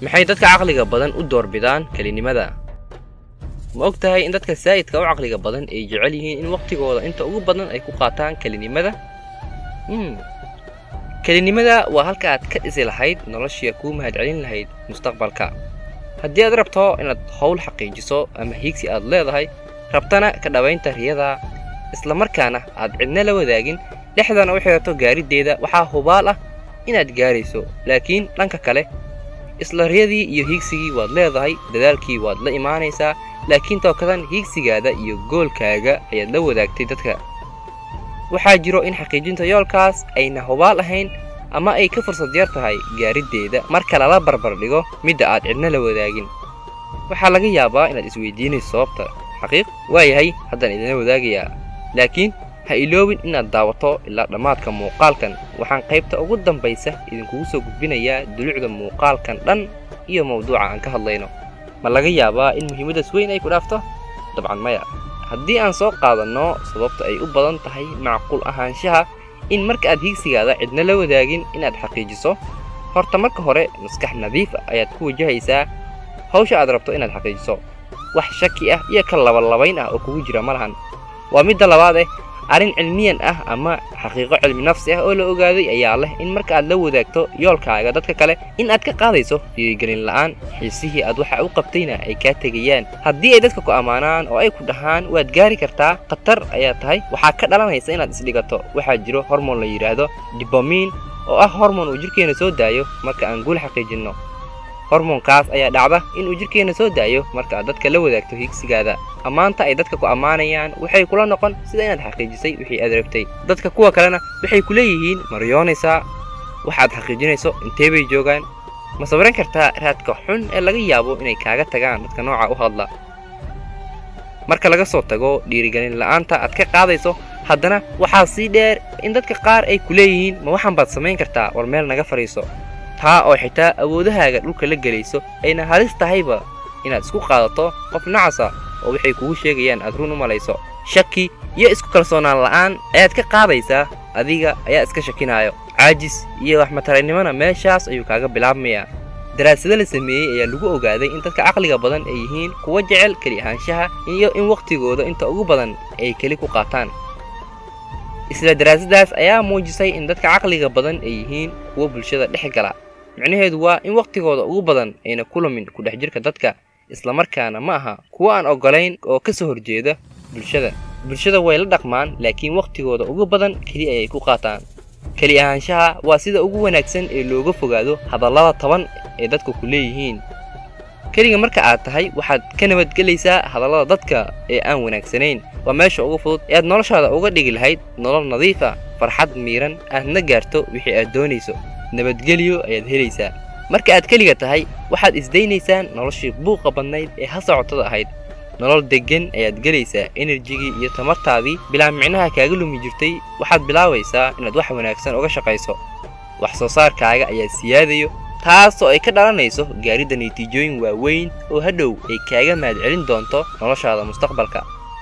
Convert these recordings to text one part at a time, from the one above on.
maxay dadka caqliga badan u doorbidaan kelinimada ma og tahay in dadka saa'idka u caqliga badan ay jecel yihiin in wakhtigooda inta ugu badan ay ku qaataan kelinimada mm. kelinimada waa halka aad ka dhisi lahayd noloshia kuu mahadcelin lahayd mustaqbalka haddii aad rabto inaad howl xaqiijiso ama hiigsi aad leedahay rabtana ka dhabaynta riyada islamarkaana aad cidna la wadaagin dhexdana u xidhato gaariddeeda waxaa hubaal ah inaad gaarayso laakiin dhanka kale isla riyadii iyo hiigsigii waad leedahay dadaalkii waad la imaanaysaa laakiin tookadan hiigsigaada iyo goolkaaga ayaad la wadaagtay dadka waxaa jiro in xaqiijinta yoolkaas ayna hubaal ahayn ama ay ka fursad yar tahay gaariddeeda marka lala barbar dhigo midda aad cidna la wadaagin waxaa laga yaabaa inaad isweydiinayso sababta xaqiiq waayahay haddaan idinla wadaagayaa laakiin ha iloobin inaad daawato ilaa dhammaadka muuqaalkan waxaan qaybta ugu dambaysa idinkugu soo gudbinayaa dulucda muuqaalkan dhan iyo mawduuca aan ka hadlayno ma laga yaabaa in muhiimaddaas weyn ay ku dhaafto dabcan maya haddii aan soo qaadanno sababta ay u badan tahay macquul ahaanshaha in marka aad hiigsigaada cidna la wadaagin inaad xaqiijiso horta marka hore maskax nadiif ah ayaad ku wajahaysaa hawsha aad rabto inaad xaqiijiso wax shaki ah iyo ka labalabayn ah oo kugu jira ma lahan waa midda labaad eh arrin cilmiyan ah ama xaqiiqo cilmi nafsi ah oo la ogaaday ayaa leh in marka aad la wadaagto yoolkaaga dadka kale in aad ka qaadayso dhiirigelin la'aan xiisihii aad waxa u qabtayna ay kaa tegayaan haddii ay dadka ku ammaanaan oo ay ku dhahaan waad gaari kartaa khatar ayaa tahay waxaa ka dhalanaysa inaad isdhigato waxaa jiro hormoon la yidhaahdo dibomiin oo ah hormoon uu jidhkeenna soo daayo marka aan guul xaqiijinno hormoonkaas ayaa dhacda inuu jidhkeenna soo daayo marka aad dadka la wadaagto hiigsigaada ammaanta ay dadka ku ammaanayaan waxay kula noqon sida inaad xaqiijisay wixii aad rabtay dadka kuwa kalena waxay ku leeyihiin ma riyoonaysaa waxaad xaqiijinayso intee bay joogaan ma sabaran kartaa raadka xun ee laga yaabo inay kaaga tagaan dadka nooca u hadla marka laga soo tago dhiirigelin la'aanta aad ka qaadayso haddana waxaa sii dheer in dadka qaar ay ku leeyihiin ma waxaan baad samayn kartaa war meel naga fadhiiso taa oo xitaa awoodahaaga dhulka la gelayso ayna halis tahayba inaad isku qaadato qof nacasa oo waxay kugu sheegayaan aad run u malayso shaki iyo isku kalsoonaan la'aan ayaad ka qaadaysaa adiga ayaa iska shakinaayo caajis iyo waxmataraynimona meeshaas ayuu kaaga bilaabmayaa daraasado la sameeyey ayaa lagu ogaaday in dadka caqliga badan ay yihiin kuwa jecel keli ahaanshaha iyo in wakhtigooda inta ugu badan ay keli ku qaataan isla daraasadaas ayaa muujisay in dadka caqliga badan ay yihiin kuwa bulshada dhex gala micnaheedu waa in wakhtigooda ugu badan ayna ku lumin ku dhex jirka dadka islamarkaana ma aha kuwa aan oggolayn oo ka soo horjeeda bulshada bulshada way la dhaqmaan laakiin wakhtigooda ugu badan keli ayay ku qaataan keli ahaanshaha waa sida ugu wanaagsan ee looga fogaado hadallada taban ee dadku ku leeyihiin keliga marka aad tahay waxaad ka nabadgelaysaa hadallada dadka ee aan wanaagsanayn waa meesha ugu fudud ee aad noloshaada uga dhigi lahayd nolol nadiif ah farxad miiran aadna gaarto wixii aad doonayso nabadgelyo ayaad helaysaa marka aad keliga tahay waxaad isdaynaysaan noloshii buuqa badnayd ee ha socotada ahayd nolol deggan ayaad gelaysaa enerjigii iyo tamartaadii bilaa micnaha kaaga lumi jirtay waxaad bilaabaysaa inaad wax wanaagsan uga shaqayso wax soo saarkaaga ayaa siyaadayo taasoo ay ka dhalanayso gaaridda natiijooyin waaweyn oo hadhow ay kaaga mahadcelin doonto noloshaada mustaqbalka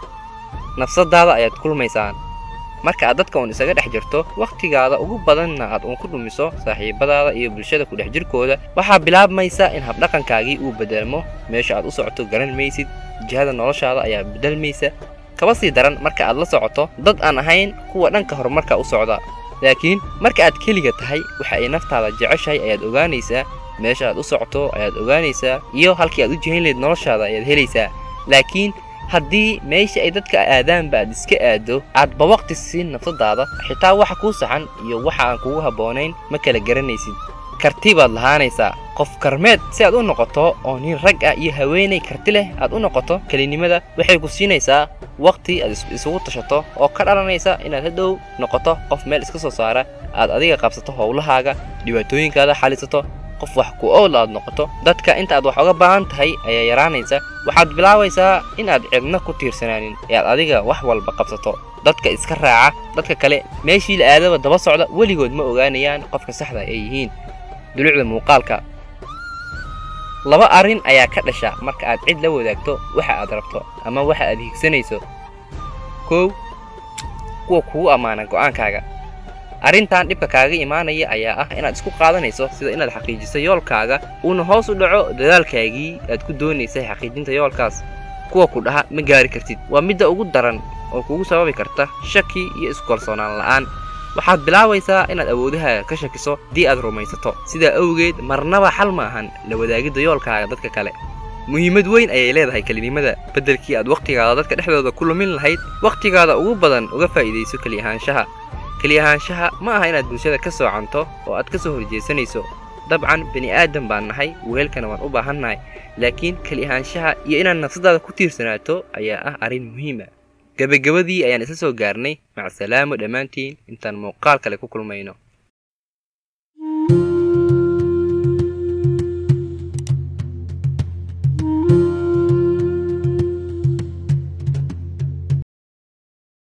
nafsadaada ayaad kulmaysaan marka aad dadka uun isaga dhex jirto wakhtigaada ugu badanna aad uun ku dhumiso saaxiibadaada iyo bulshada ku dhex jirkooda waxaa bilaabmaysa in habdhaqankaagii uu bedelmo meesha aad u socoto garan maysid jihada noloshaada ayaa bedelmaysa kaba sii daran marka aad la socoto dad aan ahayn kuwa dhanka horumarka u socda laakiin marka aad keliga tahay waxa ay naftaada jeceshahay ayaad ogaanaysaa meesha aad u socoto ayaad ogaanaysaa iyo halkii aad u jihayn lahayd noloshaada ayaad helaysaa laakiin haddii meesha ay dadka aadaanba aad iska aado aadba waqti siin nafsadaada xitaa waxa kuu saxan iyo waxa aan kugu habboonayn ma kala garanaysid karti baad lahaanaysaa qof karmeed si aad u noqoto oo nin rag ah iyo haweenay karti leh aad u noqoto kelinimada waxay ku siinaysaa waqti aad isugu tashato oo ka dhalanaysa inaad hadhow noqoto qof meel iska soo saara aad adiga qabsato howlahaaga dhibaatooyinkaada xalisato qof wax ku owl aad noqoto dadka inta aad wax uga baahan tahay ayaa yaraanaysa waxaad bilaabaysaa inaad cidna ku tiirsanaanin ee aad adiga wax walba qabsato dadka iska raaca dadka kale meeshii la aadaba daba socda weligood ma ogaanayaan qofka saxda ay yihiin dulucda muuqaalka laba arrin ayaa ka dhasha marka aad cid la wadaagto waxa aad rabto ama waxa aad higsanayso kow kuwa kugu ammaana go'aankaaga arrintan dhibka kaaga imaanaya ayaa ah inaad isku qaadanayso sida inaad xaqiijiso yoolkaaga uuna hoos u dhaco dadaalkaagii aad ku doonaysay xaqiijinta yoolkaas kuwa ku dhaha ma gaari kartid waa midda ugu daran oo kugu sababi karta shaki iyo iskalsoonaan la'aan waxaad bilaabaysaa inaad awoodahaaga ka shakiso haddii aad rumaysato sidaa awgeed marnaba xal ma ahan la wadaagidda yoolkaaga dadka kale muhiimad weyn ayay leedahay kelinimada beddelkii aad wakhtigaada dadka dhexdooda ku lumin lahayd wakhtigaada ugu badan uga faa'iidayso keli ahaanshaha keli ahaanshaha ma aha inaad bulshada ka soocanto oo aad ka soo horjeesanayso dabcan bini aadan baan nahay wehelkana waan u baahannahay laakiin keli ahaanshaha iyo inaad nafsadaada ku tiirsanaato ayaa ah arrin muhiima gebagabadii ayaan isla soo gaarnay macsalaamo dhammaantiin intaan muuqaal kale ku kulmayno